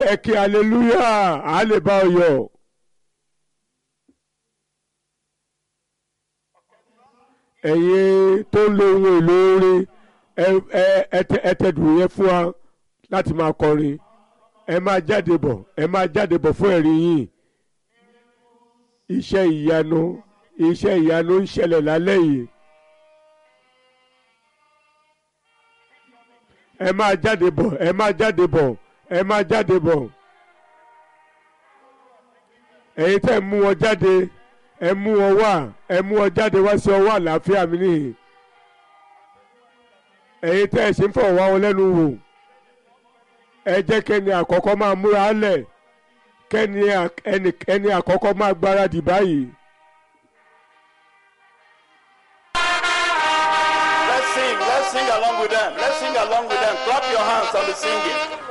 ẹ kí hallelujah á lè bá ọ yọ̀. ẹ̀yin tó ń lo ohun èlò orin ẹ tẹ̀dùn yẹn fún wa láti máa kọrin ẹ máa jáde bọ̀ ẹ máa jáde bọ̀ fún ẹ̀rí yìí iṣẹ́ ìyanu iṣẹ́ ìyanu ń ṣẹlẹ̀ lálẹ́ yìí ẹ máa jáde bọ̀ ẹ máa jáde bọ̀ ẹ máa jáde bọ̀ ẹ̀yin tẹ́ mú wọn jáde ẹ mú wọn wá ẹ mú wọn jáde wá sí ọwọ́ àlàáfíà mi nìyí ẹ̀yin tẹ́ ẹ ṣe ń fọ̀ wá wọn lẹ́nu wò ẹ jẹ́ kẹ́ni àkọ́kọ́ máa múra lẹ̀ kẹ́ni ẹni àkọ́kọ́ máa gbáradì báyìí. Let's sing. Let's sing along with them. Let's sing along with them. Clap your hands on the singing.